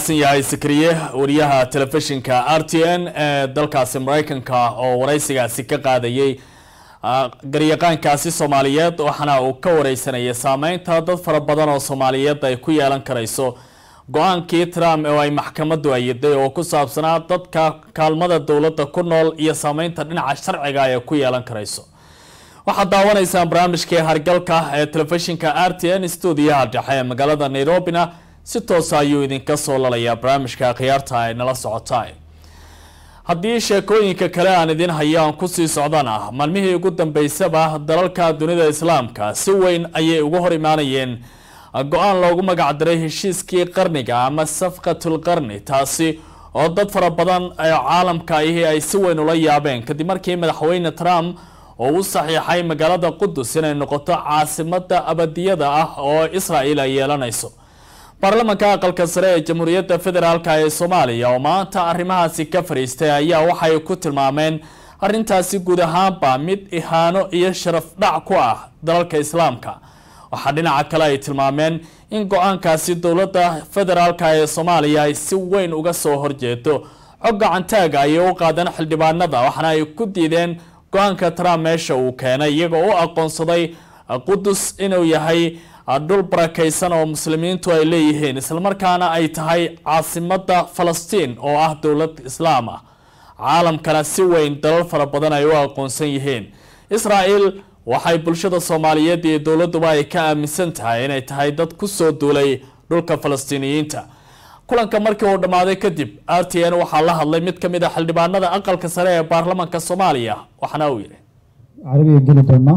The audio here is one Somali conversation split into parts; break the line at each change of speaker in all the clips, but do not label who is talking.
mahadsan yahay sakriye wariyaha telefishinka r t n ee dalkaasi mareykanka oo wareysigaasi ka qaadayay garyaqaankaasi soomaaliyeed waxaana uu ka wareysanayay saameynta dad fara badan oo soomaaliyeed ay ku yeelan karayso go-aankii trump oo ay maxkamadu ayiday oo ku saabsanaa dadka kaalmada dowladda ku nool iyo saameynta dhinaca sharciga ay ku yeelan karayso waxaad daawanaysaan barnaamijkii hargalka ee telefishinka r t n stuudiyaha dhexe ee magaalada nairobina si toosa ayuu idinka soo lalayaa barnaamijka khiyaarta ay nala socotaa haddii sheekooyinka kale aan idin hayo aan kusii socdana maalmihii ugu dambeysaba dalalka dunida islaamka si weyn ayay uga hor imaanayeen go-aan loogu magacdaray heshiiskii qarniga ama safqatul qarni taasi oo dad fara badan ee caalamka ahi ay si weyn ula yaabeen kadib markii madaxweyne trump oo u saxiixay magaalada qudus inay noqoto caasimada abadiyada ah oo israel ay yeelanayso baarlamanka aqalka sare ee jamhuuriyadda federaalk ee soomaaliya oo maanta arrimahaasi ka fadhiistay ayaa waxay ku tilmaameen arrintaasi guud ahaanba mid ihaano iyo sharaf dhac ku ah dalalka islaamka waxaa dhinaca kale ay tilmaameen in go-aankaasi dowladda federaalk ee soomaaliya ay si weyn uga soo horjeedo cod gacantaaga ayay u qaadeen xildhibaanada waxaana ay ku diideen go-aanka trump meesha uu keenay iyagoo u aqoonsaday qudus inuu yahay dhul barakaysan oo muslimiintu ay leeyihiin islamarkaana ay tahay caasimada falastiin oo ah dowlad islaam ah caalamkana si weyn dalal fara badan ay u aqoonsan yihiin israel waxay bulshada soomaaliyeed iyo dowladuba ay ka aaminsan tahay inay tahay dad kusoo duulay dhulka falastiiniyiinta kulanka markii uu dhammaaday kadib r t n waxaa la hadlay mid kamid a xildhibaanada aqalka sare ee baarlamanka soomaaliya waxaana uu yihi
carabiga geli doonaa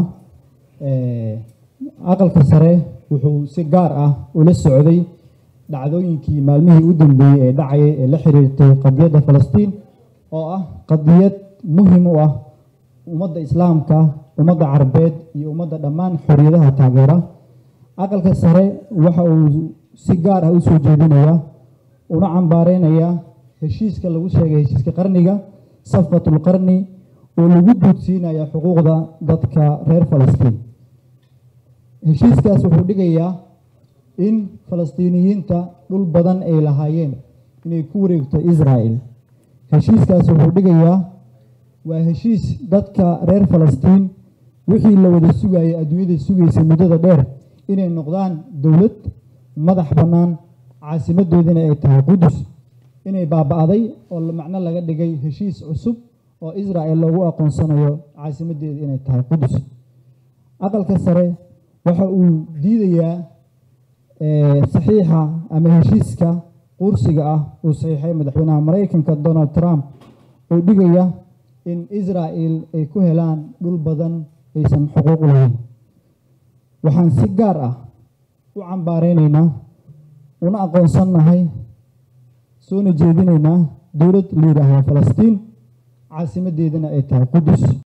aqalka sare wuxuu si gaar ah ula socday dhacdooyinkii maalmihii u dambeeyey ee dhacayay ee la xiriirtay qadiyadda falastiin oo ah qadiyad muhim u ah ummadda islaamka ummadda carabeed iyo ummadda dhammaan xoriyadaha taageera aqalka sare waxa uu si gaar ah usoo jeedinayaa una cambaareynaya heshiiska lagu sheegay heshiiska qarniga safqatul qarni oo lagu duudsiinaya xuquuqda dadka reer falastiin heshiiskaas wuxuu dhigayaa in falastiiniyiinta dhul badan ay lahaayeen inay ku wareegto israel heshiiskaas wuxuu dhigayaa waa heshiis dadka reer falastiin wixii la wada sugayay adduunyada sugaysa muddada dheer inay noqdaan dowlad madax bannaan caasimadoodina ay tahay qudus inay baaba-day oo macno laga dhigay heshiis cusub oo israel loogu aqoonsanayo caasimadeeda inay tahay qudus aqalka sare waxa uu diidayaa saxiixa ama heshiiska qursiga ah uu saxiixay madaxweynaha maraykanka donald trump oo dhigaya in israel ay ku helaan dhul badan aysan xuquuq u lahayn waxaan si gaar ah u cambaareynayna una aqoonsannahay soona jeedinaynaa dowlad la yidhaahda falastiin caasimadeedana ay tahay qudus